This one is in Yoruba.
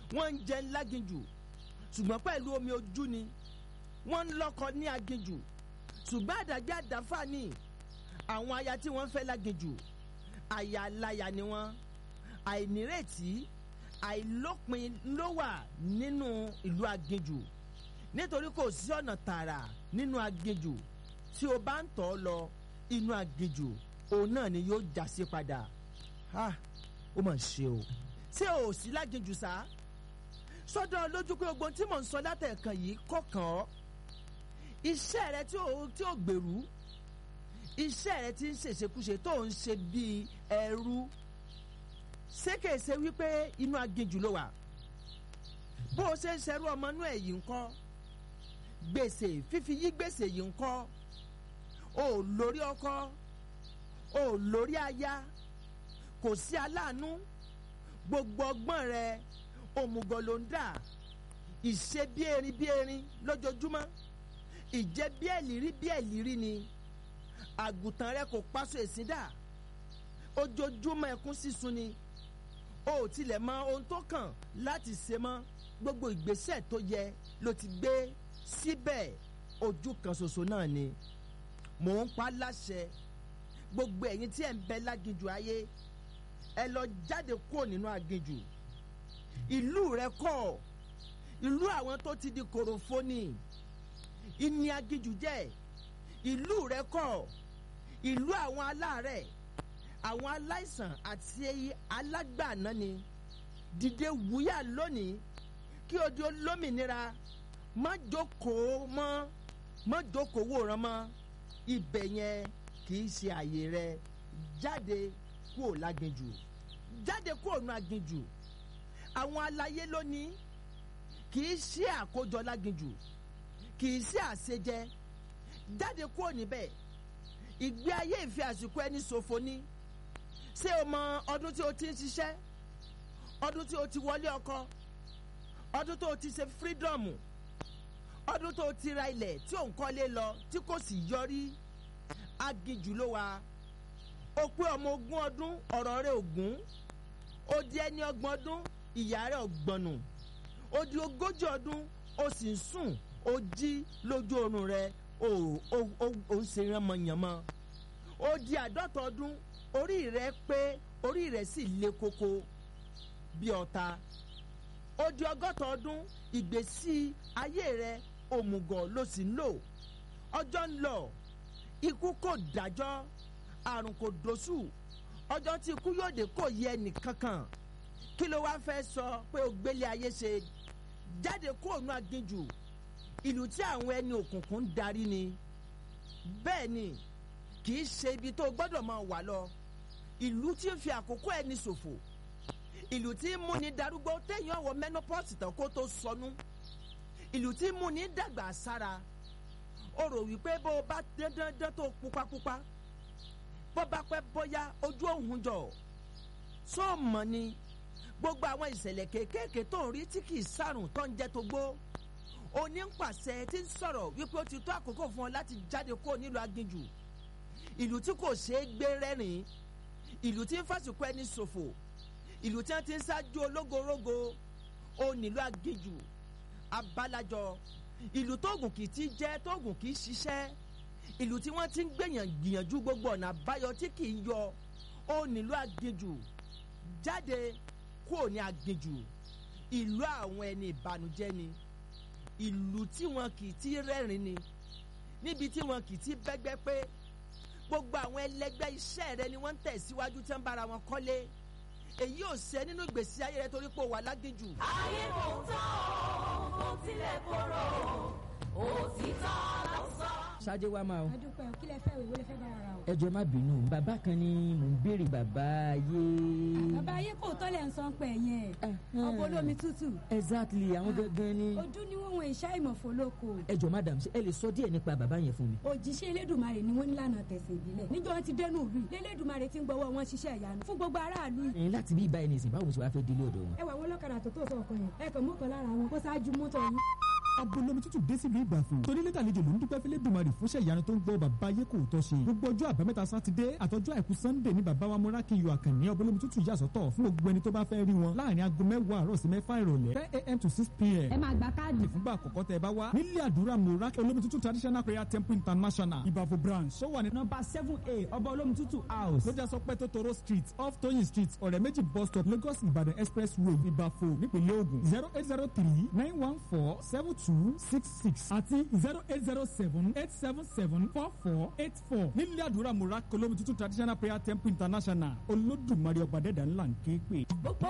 wọ́n ń jẹ láginjù ṣùgbọ́n pẹ̀lú omi ojú ni wọ́n ń lọ́kọ ní aginjù ṣùgbọ́n àdàgbé àdáfà ni àwọn aya tí wọ́n fẹ́ láginjù aya aláya ni wọ́n àìnírètí àìlópin ló wà nínú ìlú aginjù nítorí kò sí ọ̀nà tààrà nínú aginjù tí o bá ń tọ̀ ọ́ lọ inú aginjù òun náà ni yóò já sí padà ha ó mà ṣe o ṣé o ò sí láginjù sá sọ́dọ̀ lójú pé ogun tí mò ń sọ látẹ̀kan yìí kọ̀ọ̀kan ọ́ iṣẹ́ rẹ tí ò tí ò gbèrú iṣẹ́ rẹ tí ń ṣèṣekúṣe tó ń ṣe bíi ẹrú ṣé kìí ṣe wípé inú aginjù ló wà bó o ṣe ń ṣerú ọmọ inú ẹ̀ yìí ń kọ́ gbèsè fífi yí gbèsè yìí ń kọ́ o ò lórí ọkọ o ò lórí aya kò sí aláàánú gbogbo ọgbọ́n rẹ òmùgọ̀ ló ń dà ìṣe bí erin bí erin lójoojúmọ́ ìjẹ́ bí ẹ̀lírí bí ẹ̀lírí ni àgùntàn rẹ kò paṣọ èsì dà ojoojúmọ́ ẹkún sísun ni o ò tilẹ̀ mọ ohun tó kàn láti ṣe mọ́ gbogbo ìgbésẹ̀ tó yẹ ló ti gbé síbẹ̀ ojú kan ṣoṣo náà ni mò ń pa láṣẹ gbogbo ẹ̀yin tí ẹ̀ ń bẹ láginjù ayé ẹ lọ jáde kúrò nínú aginjù ìlú rẹ kọ́ ìlú àwọn tó ti di kòròfónì ìní aginjù jẹ́ ìlú rẹ kọ́ ìlú àwọn aláàárẹ̀ àwọn aláìsàn àti alágbàná ni dìde wúyà lónìí kí o di olómìnira má jókòó mọ́ má jókòó wòran mọ́ ibẹ̀ yẹn kì í ṣe àyè rẹ jáde kúrò láginjù jáde kúrò nù aginjù àwọn aláyé lónìí kì í ṣe àkójọ láginjù kì í ṣe àṣejẹ jáde kúrò níbẹ̀ ìgbé ayé ìfẹ́ àsìkò ẹni ṣòfò ni ṣé o mọ ọdún tí o ti ń ṣiṣẹ́ ọdún tí o ti wọlé ọkọ ọdún tó o ti ṣe fírídọ̀mù ọdún tó o ti ra ilẹ̀ tí ò ń kọ́lé lọ tí kò sì yọrí aginjù ló wà o pé ọmọ ogún ọdún ọ̀rọ̀ rẹ̀ ògún ó di ẹni ọgbọ̀n ọdún ìyá rẹ̀ ọgbọ̀nù ó di ogójì ọdún ó sì ń sùn ó jí lójú oorun rẹ̀ ó ó ó ó ń ṣe ránmọyànmọ ó di àádọ́ta ọdún orí rẹ̀ pé orí rẹ̀ sì le koko bí ọ̀tá ó di ọgọ́ta ọdún ìgbésí ayé rẹ̀ òmùgọ̀ ló sì ń lò ọjọ́ ń lọ ikú kò dájọ́ àrùn kò dóṣù ọjọ́ tí ikú yóò dé kò yẹ ẹnìkankan kí ló wá fẹ́ sọ pé o gbélé ayé ṣe jáde kó òun aginjù ìlú tí àwọn ẹni òkùnkùn ń darí ni bẹ́ẹ̀ ni kì í ṣe ibi tó gbọ́dọ̀ máa wà lọ ìlú tí ń fi àkókò ẹni ṣòfò ìlú tí ń múni darúgbó téèyàn ọwọ́ menopause tán kó tó sọnù ìlú tí ń múni dàgbà sára o rò wípé bó o bá dandan tó pupapupa bó bá pẹ́ bóyá ojú òun jọ só mọ̀ ni gbogbo àwọn ìṣẹ̀lẹ̀ kéékèèké tó ń rí tí kì í sàrùn tó ń jẹ́ tó gbó onípàṣẹ tí ń sọ̀rọ̀ wípé ó ti tó àkókò fún ọ láti jáde kó nílùú aginjù ìlú tí kò ṣeé gbé rẹ́rìn ìlú tí ń fàṣùkọ ẹni ṣòfò ìlú tí wọ́n ti ń ṣáájú ológorógo ó nílùú aginjù abalajọ ìlú tóògùn kì í ti jẹ́ tóògùn kì í ṣiṣẹ́ ìlú tí wọ́n ti ń gbìyàn gbìyànjú gbogbo ọ̀nà àbáyọ tí kì í yọ ó nílùú aginjù jáde kúrò ní aginjù ìlú àwọn ẹni ìbànújẹ́ ni ìlú tí wọn kì í ti rẹ́rìn ni níbi tí wọn kì í ti bẹ́gbẹ́ pé gbogbo àwọn ẹlẹgbẹ́ iṣẹ́ rẹ ni wọ́n ń tẹ̀síwájú tí wọ́n bára wọn kọ́lé èyí ò ṣe nínú ìgbésí ayé rẹ torí pé ó wà láginjù. ayé kò tán o kò tilẹ̀ korò òtítọ́ ló sọ. ṣáájú wa máa o adúpẹ́ kí lẹ fẹ́ ìwé lẹ fẹ́ bára ra o. ẹ jọ̀ọ́ má bínú bàbá kan ni mò ń béèrè bàbá ayé. bàbá ayé kò tọ́lẹ̀ ń san pẹ̀ yẹn Ẹhẹ́n. ọkọ̀ olómi tútù exactly àwọn gangan ni. ojú ni wọ́n wọn ìṣá ìmọ̀fó lóko ẹ jọ̀ọ́ madam ṣé ẹ lè sọ díẹ̀ nípa bàbá yẹn fún mi. òjíṣẹ́ elédùnmarè ni wọ́n nílànà tẹ̀sìn ìbílẹ̀ níjọ́ wọn ti dẹnu ìlú yìí lélédùnmarè ti ń gbọ́wọ́ wọn ṣiṣẹ́ ìyanu fún gbogbo aráàlú yìí ẹ̀yin láti bí ibà ẹni sìn báwo ṣe wàá fẹ́ délé ọ̀dọ̀ wọn. ẹ wà wọn lọ́kadà tó tó sọ ọkọ yẹn ẹ kàn mọ́kàn lára wọn kó ṣáájú mọ́tò yín abolomi tútù dé sílùú ìgbàfọ̀ torí lẹ́tà àlejò ló ń dúpẹ́ fẹ́lẹ́ dùmarì fúnṣẹ́ ìyanu tó ń gbọ́ bàbá ayé kò tọ́ ṣe gbogbo ọjọ́ àbámẹ́ta sátidé àtọjọ́ àìkú sannde ní bàbá wa múrákìyọ àkànní abolomi tútù yà sọ́tọ̀ fún gbogbo ẹni tó bá fẹ́ rí wọn láàrin aago mẹ́wàá àárọ̀ sí mẹ́fà ìrọ̀lẹ́ ten a.m. to six p.m. ẹ máa gba káàdì fúngbà àkọ́kọ́ tẹ bá wá nílé àdúrà múrákì olómi tútù traditional prayer temple international ìbàfọ̀ branch tó wà ní nọmba seven a ọba olómi tútù house. lójà sọ pé tótóró street off tóyìn street ọ̀rẹ́ méjì bus stop lagos ìbàdàn express road ìbàfọ̀ nípínlẹ̀ ogun zero eight zero three nine one four seven two six six àti zero eight zero seven eight seven seven four four eight four nílé àdúrà múrákì olómi tútù traditional prayer temple international olódùmarè ọba dẹ́dà ńlá ń ké pè.